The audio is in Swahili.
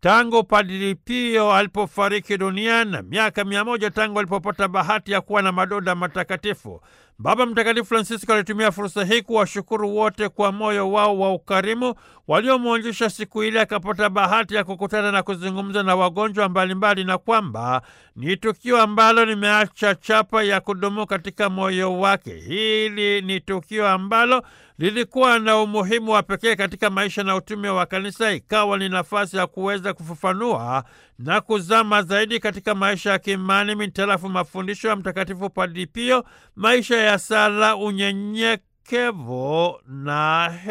tangu Padri Pio alipofariki dunia na miaka mia moja tangu alipopata bahati ya kuwa na madoda matakatifu. Baba Mtakatifu Francisco alitumia fursa hii kuwashukuru wote kwa moyo wao wa ukarimu waliomwonjesha siku ile akapata bahati ya kukutana na kuzungumza na wagonjwa mbalimbali, na kwamba ni tukio ambalo limeacha chapa ya kudumu katika moyo wake. Hili ni tukio ambalo lilikuwa na umuhimu wa pekee katika maisha na utume wa kanisa, ikawa ni nafasi ya kuweza kufafanua na kuzama zaidi katika maisha ya kiimani mitarafu mafundisho ya Mtakatifu Padre Pio, maisha ya sala, unyenyekevu na